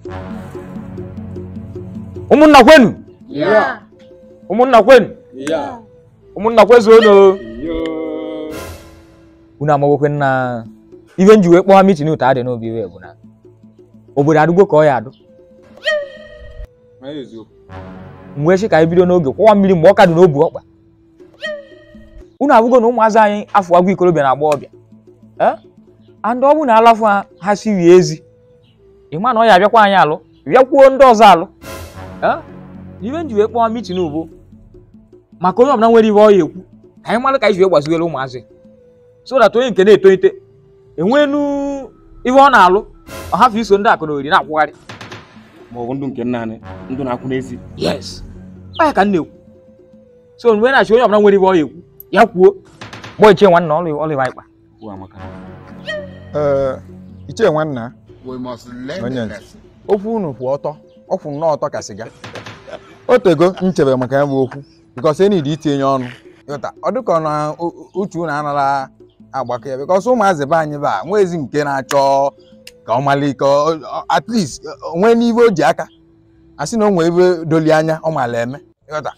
ụmụnna kwenu Yeah. ụmụnna kwenu Yeah. ụmụnna kwezuonu Yo. unu amawokwe na ife nji wee kpọọ ha mitin ụta adị n'obi iwe bụ na obodo adịgbo ka ọ ya adụ Ma eziokwu. m wee sị ka anyị bido n'oge kwọwa mmiri mgbe ọ ka dị n'obu ọkpa unu abụgo na ụmụazị anyị afọ agwa ikorobịa na agbọghọbịa ee and ọ bụ na alafụ ha ha siri ezi ịma na ọ ya abịakwa anyị alụ bịakwuo ndị ọzọ alụ ee ife nji wee kpọọ mitin bụ maka onye ọbụla nwere ihe ọ ya ekwu ka anyị mara ka anyị ji wee gbazigoro ụmụazị so that onye nke na-etolite enwenu ihe ọ na-alụ ọ hafụ iso ndị akụ na oriri na-akwụgharị Ma ọ bụ ndụ nke nna anyị, ndụ na-akwụ n'ezi. yes ọ ya ka m na-ekwu so mgbe na-achị onye ọbụla nwere ibe ọ ya ekwu ya kwuo gbọ ichie nwanna ọlụ ọlụ ịwa ikpa Okwu amaka. ee ichie nwanna We must learn Onye the ntị. lesson. okwu unu kwụ ọtọ ọ kwụ nnọọ ọtọ ka sịga o tego nchebe maka ya bụ okwu bikọs enyi dị itinye ọnụ ịghọta ọ dịka na u- u- uche unu anara agbakọ ya bikọs ụmụazị be anyị ba nwa ezi nke na-achọ ka ọ mali ka ọ- ọ- at least o nwee n'ibe o ji aka a sị na o nwee ebe doli anya ọ mala eme ịghọta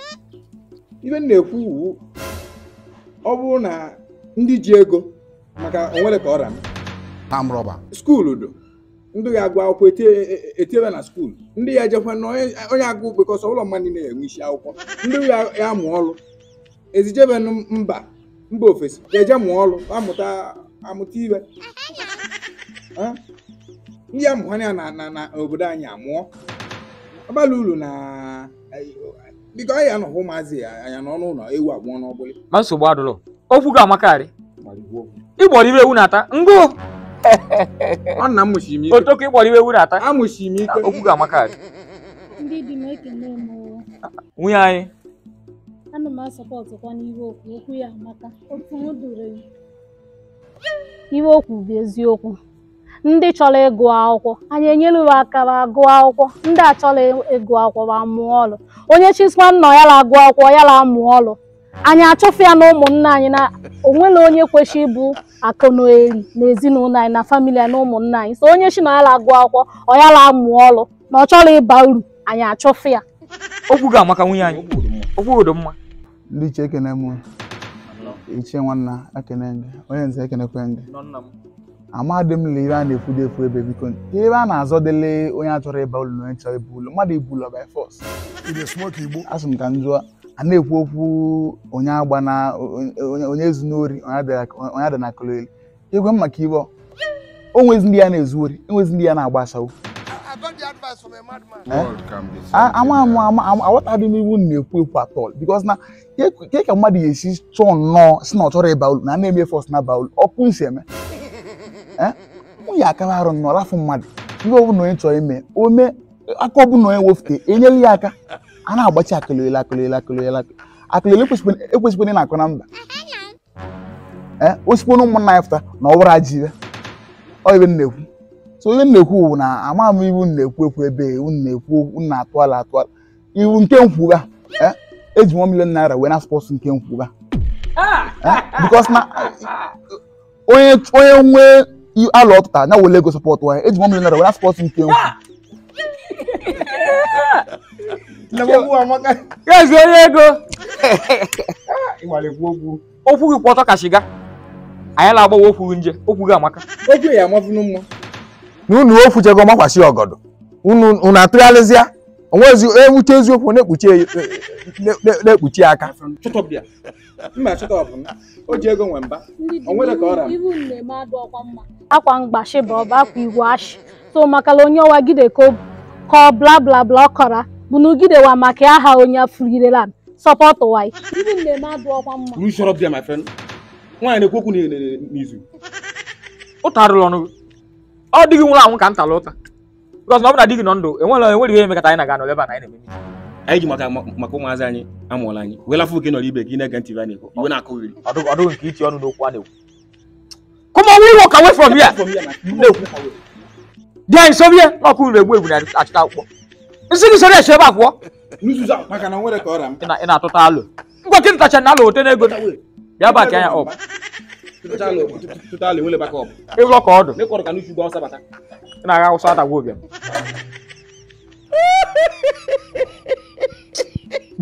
ibe m na-ekwu wu ọ bụrụ na ndị ji ego maka onwere ka ọ ra Palm rubber. skuulu do ndị ga-agụ akwụkwọ etie- etiebe na skuulu ndị ya ejekwa na onye onye agụ bekọsọ ụlọ mmadụ na-enwe isi akwụkwọ ndị ya ya amụ ọrụ ezijebe n- mba mba ofesi ga-eje mụọ ọrụ amụta amụta ibe Ha? ndị ya mụọ ya na na na obodo anyị amụọ ọbala uru na biko anyị anọghị ụmụazị ya anya n'ọnụ ụlọ ewu abụọ n'ọgbụlị ma nsogbu adụlọ okwu ga amakarị Gbara igwe okwu. ịgbọrọ ibe ewu na-ata ngụ ọ nna m mụchiri m ike otoko ịgbọrọ ibe ewu na-ata amụchiri m ike okwu ga amakarị ndị dị m ekele m o. nwunye anyị ana m asọpọtụkwa n'ihe okwu okwu ya amaka otu m duru ya ihe okwu bụ eziokwu ndị chọrọ ịgụ akwụkwọ anyị enyere ha aka ha gụọ akwụkwọ ndị a chọrọ ịgụ akwụkwọ ha mụọ ọrụ onye chisma nna ya la agụ akwụkwọ ya la amụ ọrụ anyị achọfụ ya na ụmụnne anyị na onwere onye kwesịrị ịbụ akụnoeri na ezinụlọ anyị na famili ya na ụmụnne anyị so onye chi na ya la agụ akwụkwọ ọ ya la amụ ọrụ na ọ chọrọ ịba uru anyị achọfụ ya okwu ga amaka nwunye anyị Okwu dị mma. okwu dị mma ndị iche ekene m ichie nwanna ekene gị onye nze ekenekwe gị amadị m ile ibe a na-ekwu dị efu ebe biko ebe a na-azọdele onye a chọrọ ịba ụlọ na onye chọrọ ibu ụlọ mmadụ ibu ụlọ by force You dey smoke Igbo. asị m ka m jụọ a na-ekwu okwu onye agba na onye onye ezu n'ori onye adị- onye adị na kololi egwe m maka ibe ọ. o nwezi ndị ya na-ezu ori enwezi ndị ya na-agba asawo I got the advice from a madman. Eh? World can be A- ama ama ama ama aghọtaghị m iwu m na-ekwu ekwu atọl bikos na ke- ke ka mmadụ ga-esi chọọ nnọọ si na ọ chọrọ ịba ulu na na-eme fọs na ba ulu ọkụ nsi eme Eh? nwunye akara arụ nnọọ rafụ mmadụ ihe ọbụla onye chọrọ ime o mee aka ọbụla onye wefute enyela ya aka a na-agbachi akụlele akụlele akụlele akụlele ekwesịkwana ị na-akụ na mba ee osikwa na ụmụnna anyị fụta na ọ bụrụ ajị ibe ọ ibe m na-ekwu so ihe m na-ekwu bụ na ama m iwu m na-ekwu ekwu ebe iwu m na-ekwu okwu m na-atụ ala atụ ala iwu nke nkwuga eh, eji nwa milion naira wee na spọsụ nke nkwuga Eh, because na onye onye nwee i- alụ ọtụta ya wele ego sọpọtụ ya eji nwa milion naira wee na spọsụ nke nkwu ya ezi onye ego ịgbalịkwu okwu okwu gị kwụ ọtọ ka shiga anyị na-agbawa okwu gị nje okwu gị amaka okwu ya amafunu mma na unu ofuchego makwasị ọgọdọ unu unu atụgharịzịa onwezi ewuche eziokwu na-ekpuchi e- na- na- na-ekpuchi ya aka Shut up there. mma chọta ọbụla o ji ego nwe mba ndị dị O nwere ka ọ ra m? ibu na-eme adụ ọkwa mma akwa mgbashi bụ ọba akwa igwe ashị so makala onye ọwa gide ko kọ bla bla bla ọkọra bụ na ugidewa maka aha onye afụgidela sọpọtụ wai ibu na-eme adụ ọkwa mma You shut up there, my friend. Nwaanyị na-ekwu okwu n'i- n'i- n'izu. ụta arụrụ ọnụ gị ọ dịghị nwụrụ anwụ ka m tara ụta bikọs na ọ bụ na di gị nọ ndụ enwere enwere ihe emekata anyị na-aga n'ebe a na anyị na-eme meeting. Anyị ji maka maka ụmụazị anyị amụọla anyị. Wee lafụ oke nọrọ ibe ka ị na-ege ntị ibe a na-ekwu. Iwe na-akụghịrị. ọ dịghị ọ dịghị nke iti ọnụ n'okwu a na-ekwu come on we walk away from here na-ekwu di anyị sobie na ọkụ uru egbu egbu na-achịta akwụkwọ nsị gị soro eche ebe a pụọ nzuzu a, maka na nwere ka ọ ra m ị na- ị na-atụta alụ ngwa kịta tacha na alụ ote n'ego bịa bak anya ọp Tụta ala enwele baka ọbụ. ịlọ ka ọdụ Mekọrọ ka n'uchu gwa ọsa bata. ị na-agha awụsa atagwa obiam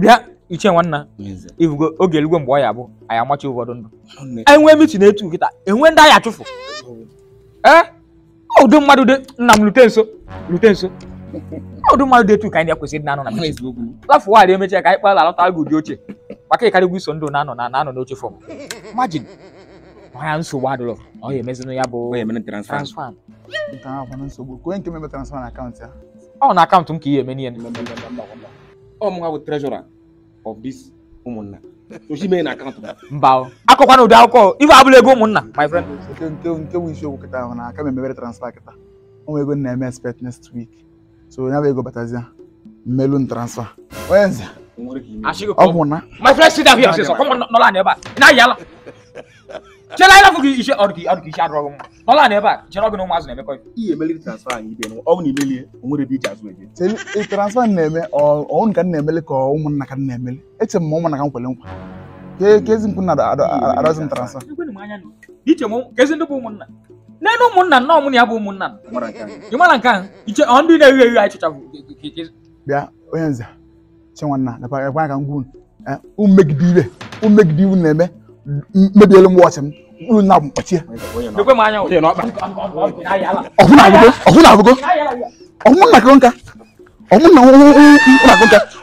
bịa ichie nwanna Nze. ifugo oge eluigwe mgbe ọ ya bụ anyị amachi ụfọdụ ndụ Nne. enwe mitin etu kịta enwe ndị anyị achụfụ ee ụdị mmadụ dị nna m lute nso lute nso ụdị mmadụ dị etu ka anyị kwesịrị na-anọ na Ama mitin eziokwu. lafụ wadị emechaa ka anyị kpala alọta gị ụdị oche maka ịkarịgwu iso ndụ na-anọ na na-anọ n'oche fọm majin ya nsogbu adịrọ ọ ya emezinụ ya bụ Ọ ya mere transfer. transfer nke ahụ akwana nsogbu ka onye nke meme transfer na akaụntụ ya ọ na akaụntụ m ka ihe eme n'ihe Ọ mụ bụ treasurer of this ụmụnna. Osimiri na akaụntụ m. mba o. akọkwana ụdị akụkọ ife abụla ego ụmụnna my friend nke nke nke bụ isiokwu kịta ahụ na aka m emebere transfer kịta o nwere ego m na-eme expect next week so ya bụ ego batazia mmelu m transfer onye nze O nwere ka ime. Ashịgị ọ bụ na my friend sit down here ọsịsọ kọmọ nọla anyị ebe a ị na-ayị ala chela anyị lafụ gị ise ọdụ gị ọdụ gị ise adọrọ gị mma nọla anyị ebe a chere ọgụ na ụmụazụ na-emekọ ife Ihe emeliri transfer anyị ibe ọ bụ na imelie o nwere ebe iji azụ eje. sị ị transfer m na-eme ọ ọnụ ka m na-emeli ka ụmụnna ka m na-emeli eche m ma ụmụnna ka m kwere nkwa ka ka ezi mkpu na adọzi m transfer ekwenụ m anya nụ iche m kezi ndị bụ ụmụnna n'elu ụmụnna nnọọ mụ na ya bụ ụmụnna Ọ mara nke anyị. ị mara nke ahụ iche ọ ndị na-eghe eghe anyị chụchafụ bịa onye nze chinwanna ekwe ka m gwa unu eh, unu megide ibe unu megide iwu na-eme m- mebielu m wọchị m unu na mkpọchie Onye nọ. ekwe m anya Onye n'ọkpa. ọhụna abụgo ọhụna abụgo ọhụna nka nka ọhụna nka